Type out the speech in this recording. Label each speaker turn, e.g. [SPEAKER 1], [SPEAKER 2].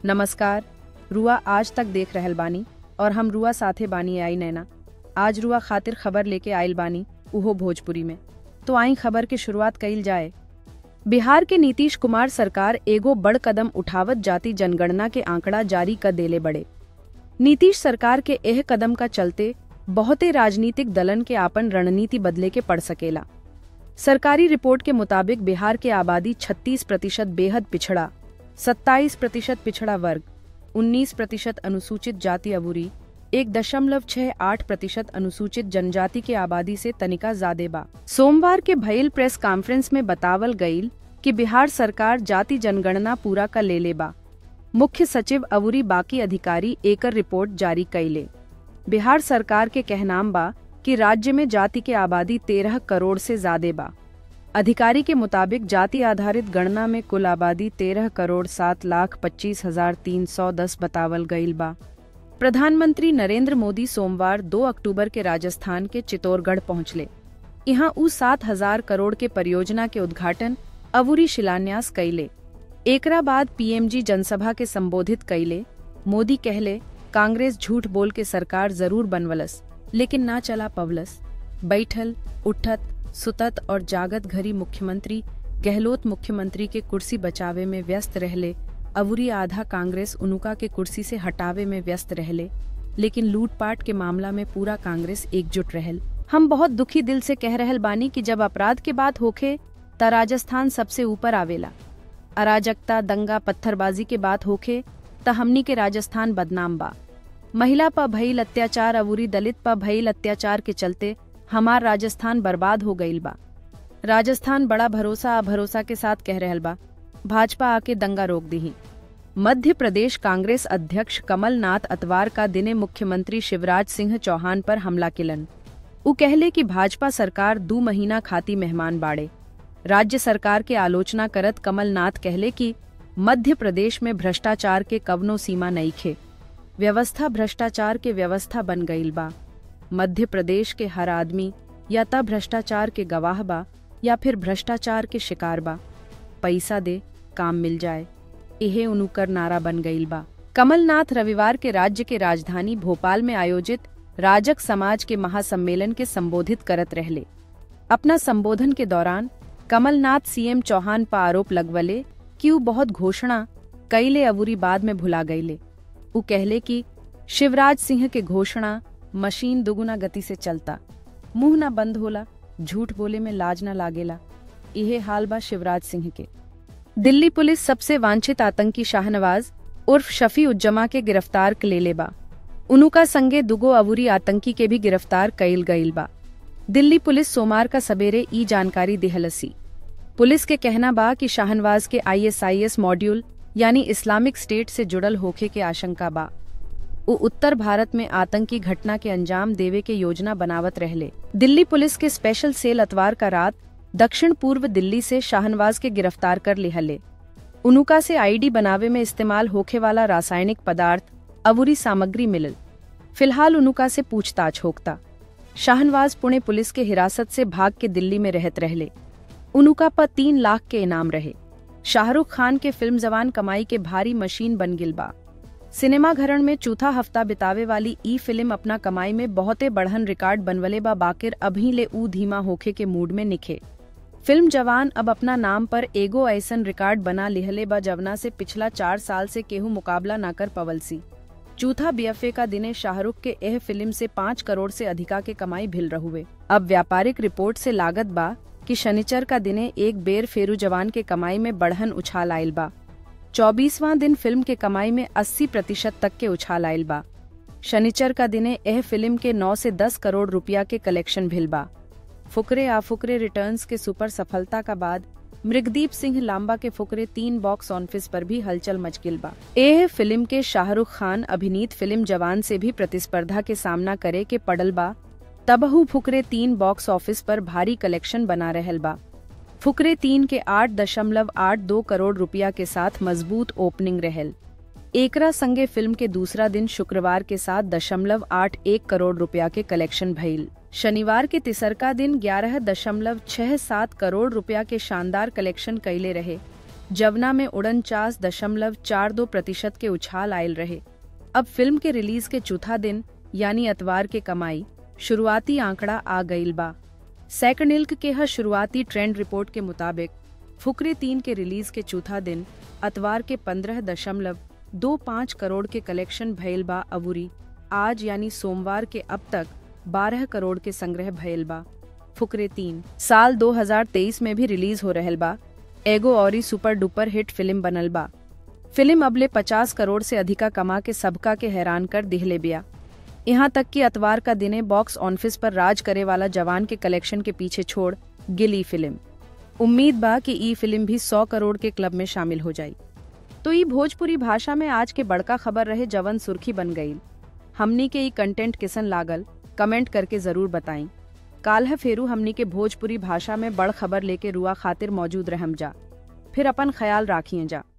[SPEAKER 1] नमस्कार रुआ आज तक देख रहल बानी और हम रुआ साथे बानी आई नैना आज रुआ खातिर खबर लेके आयल बानी उहो भोजपुरी में तो आई खबर की शुरुआत कइल जाए बिहार के नीतीश कुमार सरकार एगो बड़ कदम उठावत जाति जनगणना के आंकड़ा जारी कर देले बड़े नीतीश सरकार के एह कदम का चलते बहुते राजनीतिक दलन के आपन रणनीति बदले के पड़ सकेला सरकारी रिपोर्ट के मुताबिक बिहार के आबादी 36 प्रतिशत बेहद पिछड़ा 27 प्रतिशत पिछड़ा वर्ग 19 प्रतिशत अनुसूचित जाति अबूरी एक दशमलव छह आठ प्रतिशत अनुसूचित जनजाति के आबादी से तनिका ज्यादा बा सोमवार के भइल प्रेस कॉन्फ्रेंस में बतावल गईल कि बिहार सरकार जाति जनगणना पूरा कर ले ले बा मुख्य सचिव अवुरी बाकी अधिकारी एकर रिपोर्ट जारी कैले बिहार सरकार के कहनाम बा कि राज्य में जाति के आबादी तेरह करोड़ से ज्यादा बा अधिकारी के मुताबिक जाति आधारित गणना में कुल आबादी तेरह करोड़ सात लाख पच्चीस हजार तीन सौ दस बतावल गईल बा प्रधानमंत्री नरेंद्र मोदी सोमवार 2 अक्टूबर के राजस्थान के चित्तौड़गढ़ पहुंचले यहाँ उ सात हजार करोड़ के परियोजना के उद्घाटन अवुरी शिलान्यास कैले एकरा बाद पीएमजी जनसभा के संबोधित कैले मोदी कहले कांग्रेस झूठ बोल के सरकार जरूर बनवलस लेकिन ना चला पवलस बैठल उठत सुतत और जागत घरी मुख्यमंत्री गहलोत मुख्यमंत्री के कुर्सी बचावे में व्यस्त रहले अवुरी आधा कांग्रेस उनुका के कुर्सी से हटावे में व्यस्त रहले लेकिन लूटपाट के मामला में पूरा कांग्रेस एकजुट रहल हम बहुत दुखी दिल से कह रहल बानी कि जब अपराध के बात होखे त राजस्थान सबसे ऊपर आवेला अराजकता दंगा पत्थरबाजी के बात होखे त हमनी के राजस्थान बदनाम बा महिला पर भइल अत्याचार अवूरी दलित पर भइल अत्याचार के चलते हमार राजस्थान बर्बाद हो गईल बा राजस्थान बड़ा भरोसा अभरोसा के साथ कह रहल बा भाजपा आके दंगा रोक दी मध्य प्रदेश कांग्रेस अध्यक्ष कमलनाथ अतवार का दिने मुख्यमंत्री शिवराज सिंह चौहान पर हमला किलन उ कहले कि भाजपा सरकार दो महीना खाती मेहमान बाड़े राज्य सरकार के आलोचना करत कमलनाथ कहले कि मध्य प्रदेश में भ्रष्टाचार के कवनो सीमा नहीं खे व्यवस्था भ्रष्टाचार के व्यवस्था बन गईल बा मध्य प्रदेश के हर आदमी या त भ्रष्टाचार के गवाह बा या फिर भ्रष्टाचार के शिकार बा पैसा दे काम मिल जाए यह उनुकर नारा बन गईल बा कमलनाथ रविवार के राज्य के राजधानी भोपाल में आयोजित राजक समाज के महासम्मेलन के संबोधित करत रहले अपना संबोधन के दौरान कमलनाथ सीएम चौहान पर आरोप लगवले कि उ बहुत घोषणा कैले अबूरी बाद में भुला गईले उ कहले कि शिवराज सिंह के घोषणा मशीन दुगुना गति से चलता मुंह ना बंद होला झूठ बोले में लाज न लागेला इहे हाल बा शिवराज सिंह के दिल्ली पुलिस सबसे वांछित आतंकी शाहनवाज उर्फ शफी उज्जमा के गिरफ्तार लेले बा उनुका संगे दुगो अवूरी आतंकी के भी गिरफ्तार कईल गईल बा दिल्ली पुलिस सोमवार का सवेरे ई जानकारी दिहलसी पुलिस के कहना बा कि शाहनवाज के आईएसआईएस मॉड्यूल यानी इस्लामिक स्टेट से जुड़ल होखे के आशंका बा उ उत्तर भारत में आतंकी घटना के अंजाम देवे के योजना बनावत रहले दिल्ली पुलिस के स्पेशल सेल अतवार का रात दक्षिण पूर्व दिल्ली से शाहनवाज के गिरफ्तार कर लिहले उनुका से आईडी बनावे में इस्तेमाल होखे वाला रासायनिक पदार्थ अवुरी सामग्री मिलल फिलहाल उनुका से पूछताछ होकता शाहनवाज पुणे पुलिस के हिरासत से भाग के दिल्ली में रहत रहले उनुका पर तीन लाख के इनाम रहे शाहरुख खान के फिल्म जवान कमाई के भारी मशीन बन गिल बा सिनेमा घरण में चौथा हफ्ता बितावे वाली ई फिल्म अपना कमाई में बहुते बढ़न रिकॉर्ड बनवले बा बाकिर अभी ले ऊ धीमा होखे के मूड में निखे फिल्म जवान अब अपना नाम पर एगो ऐसन रिकॉर्ड बना लिहले बा जवना से पिछला चार साल से केहू मुकाबला ना कर पवलसी चौथा बीएफए का दिने शाहरुख के एह फिल्म से पाँच करोड़ से अधिका के कमाई भिल रहुए अब व्यापारिक रिपोर्ट से लागत बा कि शनिचर का दिने एक बेर फेरू जवान के कमाई में बढ़न उछाल आयल बा चौबीसवां दिन फिल्म के कमाई में 80 प्रतिशत तक के उछाल आयल बा शनिचर का दिने एह फिल्म के 9 से 10 करोड़ रुपया के कलेक्शन भिल बा फुकरे आ फुकरे रिटर्न्स के सुपर सफलता का बाद मृगदीप सिंह लांबा के फुकरे तीन बॉक्स ऑफिस पर भी हलचल मच गिल बा एह फिल्म के शाहरुख खान अभिनीत फिल्म जवान से भी प्रतिस्पर्धा के सामना करे के पड़ल बा तबहू फुकरे तीन बॉक्स ऑफिस पर भारी कलेक्शन बना रहल बा फुकरे तीन के आठ दशमलव आठ दो करोड़ रुपया के साथ मजबूत ओपनिंग रहल एकरा संगे फिल्म के दूसरा दिन शुक्रवार के साथ दशमलव आठ एक करोड़ रुपया के कलेक्शन भइल शनिवार के तिसरका दिन ग्यारह दशमलव छह सात करोड़ रुपया के शानदार कलेक्शन कैले रहे जवना में उड़नचास दशमलव चार दो प्रतिशत के उछाल आयल रहे अब फिल्म के रिलीज के चौथा दिन यानी अतवार के कमाई शुरुआती आंकड़ा आ गईल बा सैकनिल्क के हर शुरुआती ट्रेंड रिपोर्ट के मुताबिक फुकरे तीन के रिलीज के चौथा दिन अतवार के पंद्रह दशमलव दो पाँच करोड़ के कलेक्शन भयल बा अबूरी आज यानी सोमवार के अब तक बारह करोड़ के संग्रह भयल बा फुकरे तीन साल 2023 में भी रिलीज हो रहल बा एगो और सुपर डुपर हिट फिल्म बनल बा फिल्म अबले 50 करोड़ से अधिका कमा के सबका के हैरान कर दिहले बिया यहाँ तक कि अतवार का दिने बॉक्स ऑफिस पर राज करे वाला जवान के कलेक्शन के पीछे छोड़ गिली फिल्म उम्मीद बा कि ई फिल्म भी 100 करोड़ के क्लब में शामिल हो जाई तो ई भोजपुरी भाषा में आज के बड़का खबर रहे जवन सुर्खी बन गई हमनी के ई कंटेंट किसन लागल कमेंट करके जरूर बताई काल्ह फेरू हमनी के भोजपुरी भाषा में बड़ खबर लेके रुआ खातिर मौजूद रहम जा फिर अपन ख्याल राखिए जा